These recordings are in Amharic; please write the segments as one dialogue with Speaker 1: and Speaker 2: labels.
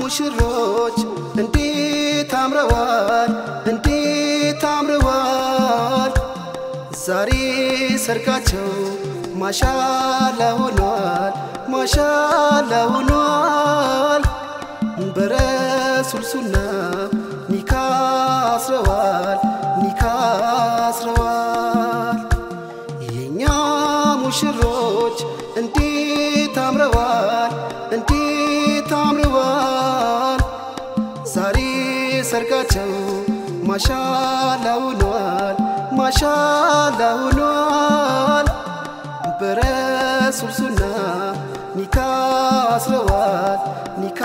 Speaker 1: ሙሽሮች እንዴት አምረዋል እንዴት አምረዋል ዛሬ ሰርጋቸው ማሻላ ሆኗል ማሻላ ሆኗል በረሱል ሱና ኒካ አስረዋል ኒካ አስረዋል የኛ ሙሽሮች እንዴት አምረዋል እንዴት አምረዋል ዛሬ ሰርጋቸው ማሻላ ሆኗል ማሻላ ሆኗል በረሱል ሱና ኒካ አስረዋል ኒካ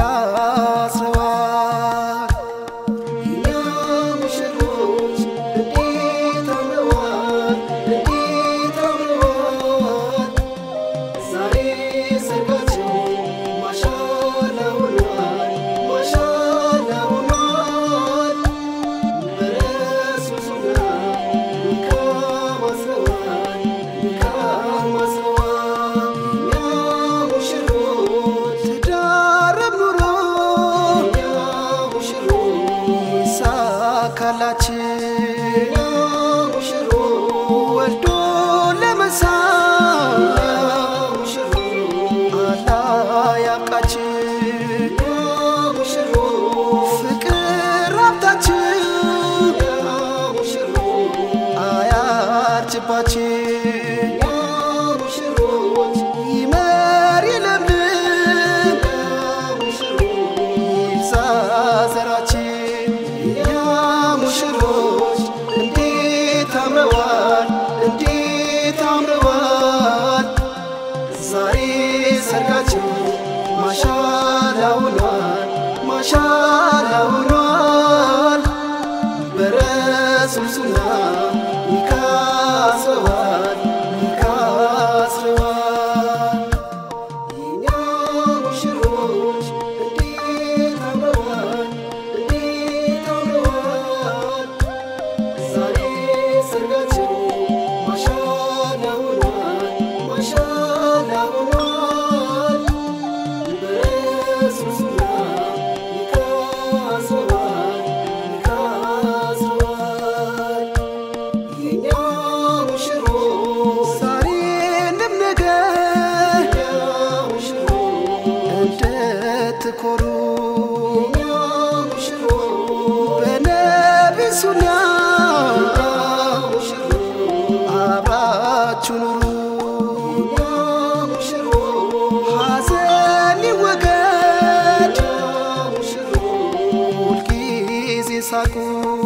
Speaker 1: አስረዋል የኛ ሙሽሮች እንዴት አምረዋል እንዴት አምረዋል ዛሬ ሰርጋቸው ማሻላ ሆኗል ማሻላ ሆኗል በረሱል ሱና ኒካ አስረዋል ኒካ አስረዋል የኛ ሙሽሮች ትዳረም ኑሮ የኛ ሙሽሮች ይሳካላችን የኛ ሙሽሮች ወልዶ ለመሳም አላህ ያብቃችን ፍቅር ሀብታችን አያርጅባችን ይመር ይለምልም ይብዛ ዘራችን የኛ ሙሽሮች እንዴት አምረዋል እንዴት አምረዋል ዛሬ ሰርጋቸው ማሻላ ሆኗል ማሻላ ሆኗል በረሱል ሱና ኒካ አስረዋል ኒካ አስረዋል የኛ ሙሽሮች እንዴት አምረዋል እንዴት አምረዋል ዛሬ ሰርጋቸው ማሻላ ሆኗል ማሻላ ሆኗል በረሱል ሱና ኒካ አስረዋል ኒካ አስረዋል የኛ ሙሽሮች ዛሬንም ነገ እንድትኮሩ በነቢ ሱና አብራችሁ ኑሩ ሐዘን ይወገድ ሁልጊዜ ሳቁ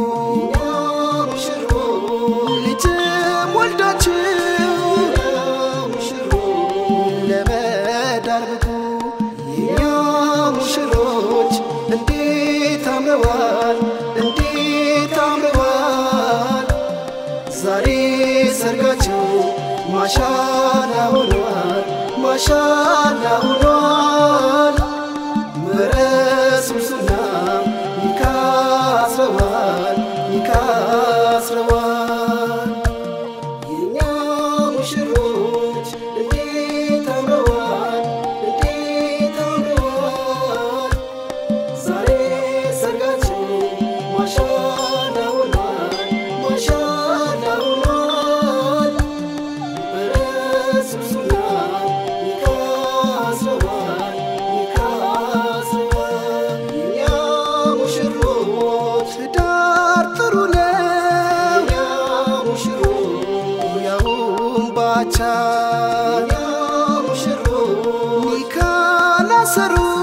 Speaker 1: ልጅም ወልዳችሁ ለመዳር ብቁ የኛ ሙሽሮች እንዴት አምረዋል እንዴት አምረዋል ዛሬ ሰርጋቸው ማሻላ ሆኗል ማሻላ ሆኗል በረሱል ሱና ኒካ አስረዋል ኒካ አስረዋል የኛ ሙሽሮች እንዴት አምረዋል እንዴት አምረዋል ዛሬ ሰርጋቸው ማሻላ ሆኗል ማሻላ ሆኗል በረሱል ሱና ኒካ አስረዋል ኒካ አስረዋል የኛ ሙሽሮች ትዳር ጥሩ ነው የኛ ሙሽሮች ያውም ባቻ የኛ ሙሽሮች ኒካ ላሰሩ